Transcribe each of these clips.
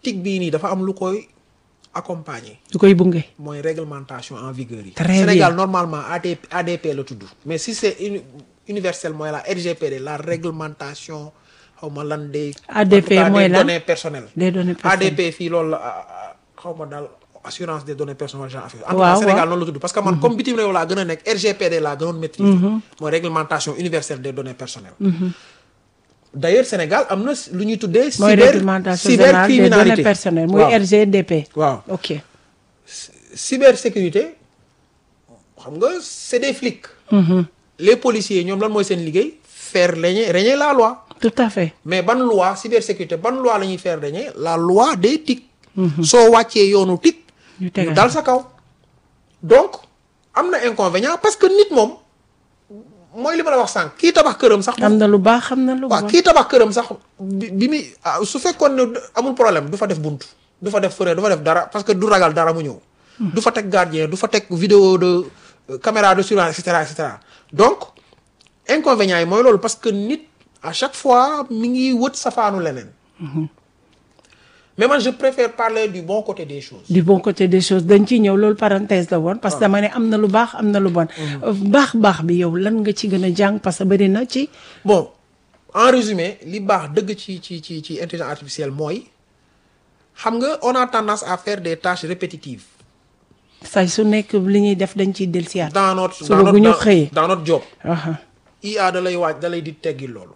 tic bii nii dafa am lu koy accompagner du koy bunge. mooy réglementation en vigueur yi. Très Sénégal bien. normalement AD, ADP la tudd mais si c'est uni- universel mooy la RGPD la réglementation xaw ma lan des. ADP en tout cas, mooy des lan? données personnelles. des données personnelles. ADP fii loolu la ah, ah, xaw ma daal assurance des données personnelles genre affaire. en tout Waaw, cas Sénégal waaw. noonu la tudd parce que man comme bitim réew laa gën a nekk RGPD laa gënoon maîtriser. mooy réglementation universelle des données personnelles. d'ailleurs Sénégal am na lu ñuy tuddee. mooy cyber réglementation générale des données cybercriminalité personnelles muy waaw. RGDP. waaw ok. cybersécurité xam nga c'est des flics. les policiers ñoom lan mooy seen liggéey faire régner régner la loi tout à fait. mais ban loi cybersécurité ban loi la ñuy faire régner la loi des TIC. soo wàccee yoonu TIC. ñu ñu tegal dal sa kaw. donc am na inconvénient parce que nit moom mooy li ma la wax sànq kii tabax këram sax. xam na lu baax xam na lu waaw bon. kii tabax këram sax bi bi muy ah, su fekkoon ne amul problème du fa def bunt du fa def fenêtre du fa def dara parce que du ragal dara mu ñëw. du fa teg gardien du fa teg vidéo de euh, caméra de surveillance et cetera et cetera donc inconvénient yi mooy loolu parce que nit à chaque fois mi ngi wët safaanu leneen. mais man je préfère parler du bon côté des choses. du bon côté des choses dañ ciy ñëw loolu parenthèse la woon parce que dama ne am na lu baax am na lu bon. baax baax bi yow lan nga ci gën a jàng parce que bëri na ci. bon en résumé li baax dëgg ci ci ci ci intelligence artificielle mooy xam nga on a tendance à faire des tâches répétitives. say su nekk li ñuy def dañ ciy dellusiwaat. dans notre Suba dans notre bu ñu dans- xëyee. dans notre job Aha. IA da lay waaj da lay di teggil loolu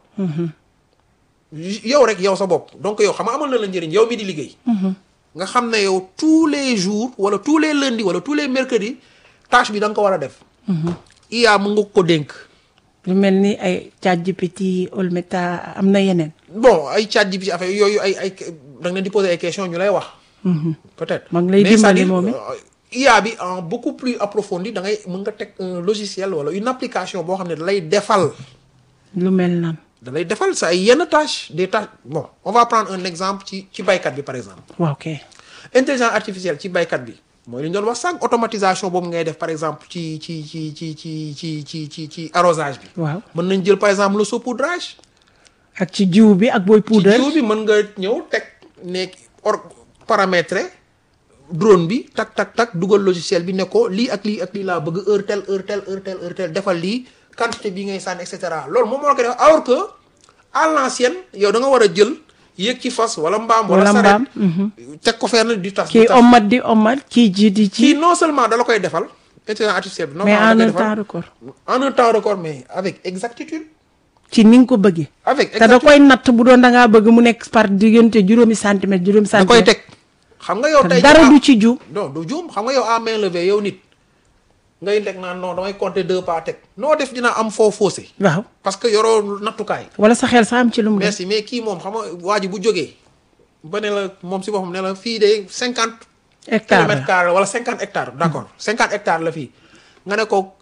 yow rek yow sa bopp donc yow xam nga amal na la njëriñ yow mi di liggéey nga xam ne yow tous les jours wala tous les lundis wala tous les mercredis tâche bi da nga ko war a def IA mu nga ko dénk lu mel ni ay ChatGPT Olmeta am na yeneen. bon ay chat ji bi ci affaire yooyu ay ay da nga leen di poser ay questions ñu lay wax peut-être Ma ngi lay Mais dimbali c'est-à-dire, moom it. euh, IA bi en beaucoup plus approfondi da ngay mën nga teg un logiciel wala une application boo xam ne da lay defal lu mel nan. da lay defal sa ay yenn tâches des tâches bon on va prendre un exemple ci ci baykat bi par exemple waaw ok. intelligence artificielle ci baykat bi mooy li ñu doon wax sànq automatisation boobu ngay def par exemple ci ci ci ci ci ci ci ci ci arrosage bi waaw mën nañ jël par exemple le saupoudrage ak ci jiw bi ak booy ci poudre. jiw bi mën nga ñëw teg nekk or paramétrer drone bi tak tak tak dugal logiciel bi ne ko lii ak lii ak lii laa bëgg heure telle heure telle heure telle heure telle defal lii quantité bi ngay sànni et cetera loolu moom moo la ko def alors que à l'ancienne yow da nga war a jël yéeg ci fas wala mbaam wala Wala saret mbaam, teg ko fenn di tas di kii tas omat di omat kii ji di kii ci. non seulement da la koy defal intelligence artificielle bi non mais en da un koy defal temps record. en un temps record mais avec exactitude ci ni nga ko bëggee. avec te da exactitude koy natt bu doon da ngaa bëgg mu nekk par diggante juróomi centimètre juróomi da koy centimètre. teg xam nga yow te tey dara ah, du ci ju. non du juum xam nga yow à main levée yow nit ngay teg naan non damay compter deux pas teg noo def dina am foo faussé waaw parce que yoroo nattukaay wala sa xel sax am ci lu mu def. merci mais kii moom xam nga waa ji bu jógee ba ne la moom si boppam ne la fii de cinquante hectare kilomètres carrés wala cinquante hectares d' accord cinquante hectares la fii nga ne ko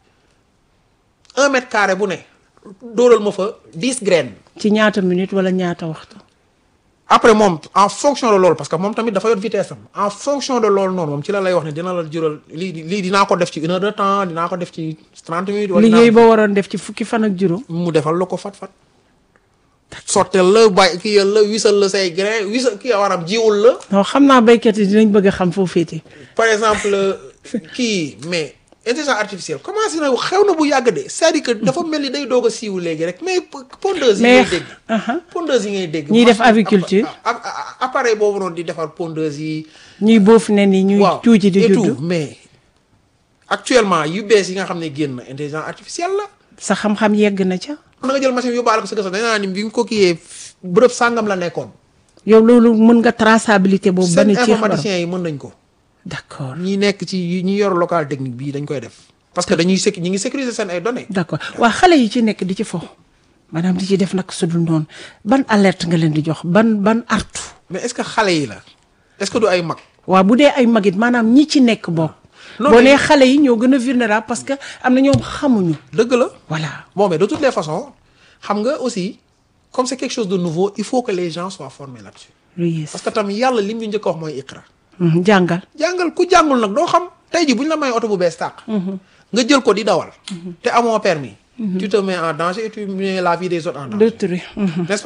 un mètre carré bu ne dóoral ma fa dix graines ci ñaata minute wala ñaata waxtu. après moom en fonction de loolu parce que moom tamit dafa yor vitesse am en fonction de loolu noonu moom ci la lay wax ne dina la jural lii lii dinaa ko def ci une heure de temps dinaa ko def ci trente minutes wala dinaa liggéey ba waroon def ci fukki fan ak juróom. mu defal la ko fat-fat sottel la bàyyi kii yal la wisal la say grain wisal kii waram jiwul la non xam naa béykat yi dinañ bëgg a xam foo féete. par exemple kii mais intelligence artificielle commencé na xew na bu yàgg de c'est-à-dire que dafa mel ni day doog a siiw léegi rek mais pondeuse yi mais ngay dégg aha. pondeuse yi ngay dégg Ñiy def machine- aviculture. app- app- appareil boobu noonu di defar pondeuse yi ñuy boof ne ni ñuy waaw tuuti di et juddu. tout mais actuellement yu bees yi nga xam ne génn intelligence artificielle la sa xam-xam yegg na ca. na nga jël machine yóbbaale ko sa kër dañ naa ni bi nga ko kiyee bërëb sàngam la nekkoon yow loolu mën nga traçabilité boobu. ba seen ni ci xabaar informaticiens yi mën nañ ko d'accord ñi nekk ci ñi yor local technique bii dañ koy def parce que dañuy sécu ñi ngi sécuriser seen ay données d'accord waa xale yi ci nekk di ci fo maanaam di ci def nag su dul noonu ban alerte nga leen di jox ban ban artu. mais est-ce que xale yi la est-ce que du ay mag waaw bu dee ay magit maanaam ñi ci nekk bokk. Non, boo mais- nee xale yi ñoo gën a vulnérable parce que am na ñoom xamuñu. dëgg la voilà bon mais de toutes les façons xam nga aussi comme c'est quelque chose de nouveau il faut que les gens soient formés là-dessus lu yées. parce que tam yàlla lim ñu njëkk a wax mooy iqra Mhm, jàngal. jàngal ku jàngul nag doo xam tey ji bu ñu la may oto bu bees tàq nga jël ko di dawal te amoo permis tu te mets en danger et tu mets la vie des autres en danger d'autrui. Mhm. n'est-ce pas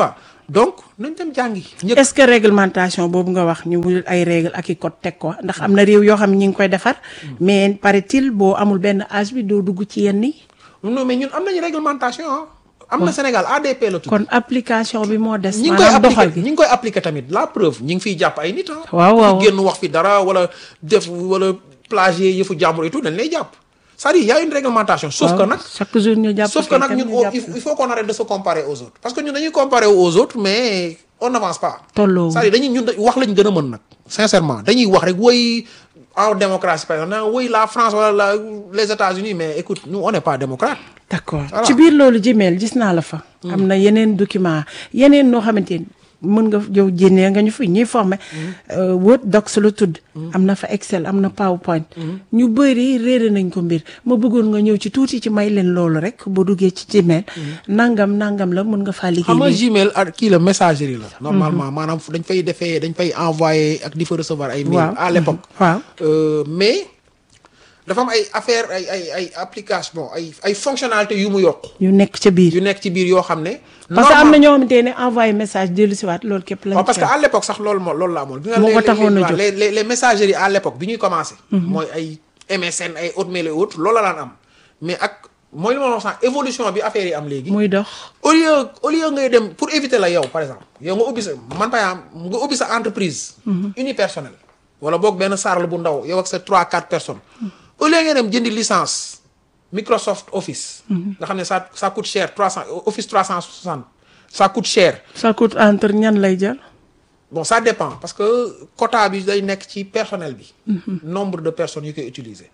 donc nañ dem jàngi. ñëpp est-ce que réglementation boobu nga wax ñu wul ay règle ak i code teg ko ndax am na réew yoo xam ne ñi ngi koy defar mais paraît-il boo amul benn âge bi doo dugg ci yenn yi non mais ñun am nañu réglementation ah. am na Sénégal ADP la tudd. kon application bi moo des ñi ngi koy maanaam doxal appliqué gi ñi ngi koy appliqué tamit la preuve ñi ngi fiy jàpp ay nit ah. Waaw, waaw. fi génn wax fi dara wala def wala plagier yëfu jàmbur et tout dañ lay jàpp c'est-à-dire y a une réglementation. sauf que waaw, nag chaque jour ñu jàpp sauf que nag kenn ñun ñu au- jàpp il il faut qu'on arrête de se comparer aux autres parce que ñun dañuy comparer aux autres mais on n'avance pas. tolloo c'est-à-dire dañuy ñun da- wax lañ gën a mën nag sincèrement dañuy wax rek woy en démocratie par exemple naan woy la France wala la les États-Unis mais écoute nous on n'est pas démocrate. d'accord Voilà. ci biir loolu Gmail gis naa la fa. am na yeneen document yeneen noo xamante ni mën nga yow jénnee nga ñu fi ñuy formé. Word Docs la tudd. am na fa Excel am na PowerPoint. ñu bëri réere nañ ko mbir ma bëggoon nga ñëw ci tuuti ci may leen loolu rek boo duggee ci Gmail. nangam nangam la mën nga faa liggéey. xam nga léegi. Gmail ak kii la messagerie la. normalement maanaam fu dañ fay defee dañ fay envoyer ak di fa recevoir ay mail waaw à l'époque. waaw Euh, mais dafa am ay affaire ay ay ay application ay ay fonctionnalités yu mu yokk yu nekk ca biir. yu nekk ci biir yoo xam ne. parce que am na normal- ñoo xamante ne envoyé message dellu si waat loolu képp lañ waaw parce que ci à l'époque sax loolu moo loolu la amoon. Moo ko taxoon a jóg. les les les messageries à l'époque bi ñuy commencé. mooy ay MSN ay Hotmail et autres loolu la daan am mais ak mooy li ma wax sax évolution bi affaire yi am léegi. muy dox. au lieu au lieu ngay dem pour éviter la yow par exemple yow nga ubbi sa man par exemple nga ubbi sa entreprise. unipersonnelle wala boog benn sarl bu ndaw yow ak sa 3 4 personnes. au lieu ngay dem jëndi licence Microsoft Office. nga xam ne ça ça coûte cher 300 Office 360 ça coûte cher. ça coûte entre ñan lay jël. bon ça dépend parce que quota bi day nekk ci personnel bi. nombre de personnes yu koy utiliser.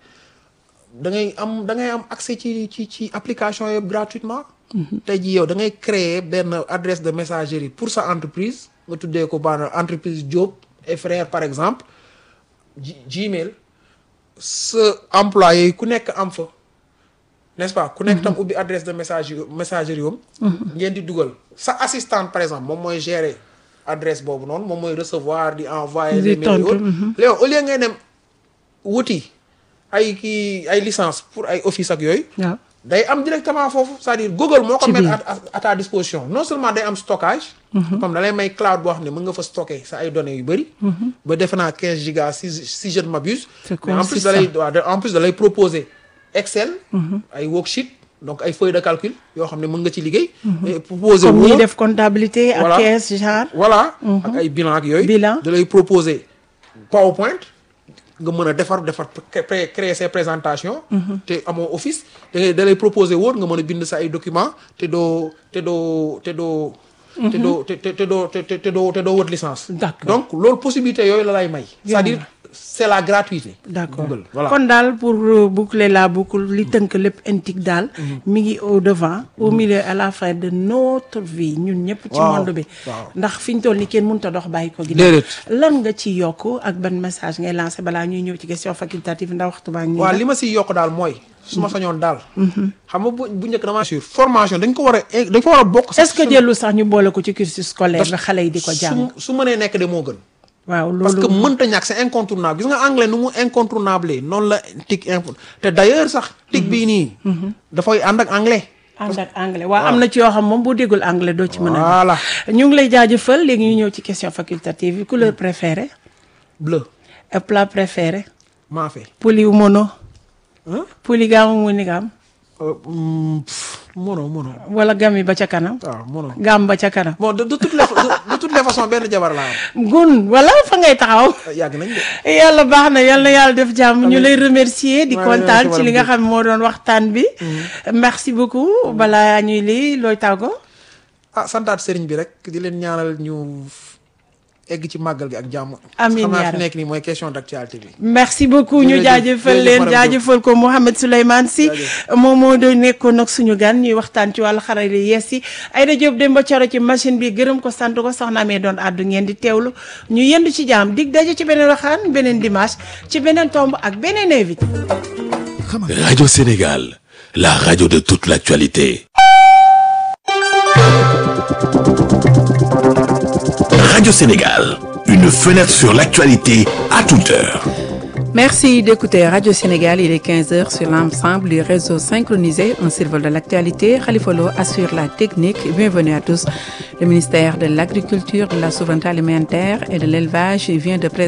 da ngay am da ngay am accès ci ci ci application yëpp gratuitement. tey jii yow da ngay créer benn adresse de messagerie pour sa entreprise nga tuddee ko baana entreprise Diop et frères par exemple G- Gmail sa employé yi ku nekk am fa n'est-ce pas ku nekk tam ubbi adresse de message messagerie yom ngeen di dugal sa assistante par exemple moom mooy gérer adresse boobu noonu moom mooy recevoir di envoyer Di des mails tontu, yooyu léegi au lieu ngay dem wuti ay kii ay licence pour ay office ak yooyu waaw day am directement foofu c'est-à-dire Google moo ko Ci mettre biir. à, à- à ta disposition non seulement day am stockage comme da lay may cloud boo xam ne mën nga fa stocker sa ay données yu bëri ba defe naa 15 gigas si si je ne m'abuse C'est mais en plus consistant. da lay waaw da- en plus da lay proposer Excel ay worksheet donc ay feuilles de calcul yoo xam ne mën nga ci liggéey et proposer comme ñuy Word. def comptabilité ak Voilà. caisse genre. voilà ak ay bilan ak yooyu Bilan. da lay proposer PowerPoint nga mën a defar defar pré- créer ses présentations te amoo office da ngay da lay proposer Word nga mën a bind sa ay documents te doo te doo te doo te doo te te te doo te te te doo te doo wët licence D'accord. donc loolu possibilité yooyu la lay may c'est-à-dire c'est la gratuité d'accord Google voilà kon daal pour euh, boucler la boucle li tënk lépp intique daal mi ngi au devant au milieu à la fin de notre vie ñun ñëpp ci Waaw, monde bi waaw. ndax fi ñu toll ni kenn mënut a dox bàyyi ko ginnaaw Déedéet. lan nga ci yokk ak ban message ngay lancé balaa ñuy ñëw ci question facultative ndax waxtu baa ngi waaw li ma siy yokk daal mooy su ma sañoon daal xam nga bu bu njëkk dama sur formation dañ ko war a dañ ko war a bokk est-ce que jëllu sax ñu boole ko ci cursus scolaire bi xale yi di ko jàng su su mënee nekk de moo gën waaw parce que loolu mënta ñàkk c'est incontournable gis nga anglais nu mu incontournable noonu la tic info te d'ailleurs sax tic bii nii dafay ànd ak anglais ànd ak anglais waaw am na ci yoo xam moom boo déggul anglais doo ci mën a voilà ñu ngi lay jaajëfal léegi ñu ñëw ci question facultative yi couleur préférée bleu et plat préféré maa fait poli mono hein polygame monogame Euh, mm, pff, mono mono wala gami ba ca kanam waaw mono gam ba ca kanam bon de de toutes les de, de toutes les façons benn jabar laa am gun wala fa ngay taxaw yàgg nañ de yàlla baax na yàlla na yàlla def jàmm ñu lay remercier di Ouais, kontaan merci ci li nga madame xam moo doon waxtaan bi merci beaucoup balaa ñuy lii looy tàggo ah santaat sëriñ bi rek di leen ñaanal ñu egg ci màggal gi ak jàmm Amiin xam naa yaa fi Rabbi. nekk nii mooy question d'actualité bi merci beaucoup ñu Jërëjëf, jaajëfal jërëjëf leen madame Diop. jaajëfal ko Mouhamed Souleymane Sy Jaajëf. moom moo doon nekkoon ak suñu gan ñuy waxtaan ci wàllu xarale yi yees yi Aïda Diop Demba Coro ci machine bi gërëm ko sant ko soxna amee doon àddu ngeen di teewlu ñu yendu ci jaam dig daje ci beneen waxaan beneen dimanche ci beneen tomb ak beneen invité Radio Sénégal, la radio de toute l'actualité. Radio Sénégal, une fenêtre sur l'actualité à toute heure. Merci d'écouter Radio Sénégal. Il est 15h sur l'ensemble du réseau synchronisé. Un survol de l'actualité. Khalifa Lo assure la technique. Bienvenue à tous. Le ministère de l'Agriculture, de la Souveraineté alimentaire et de l'Élevage vient de présenter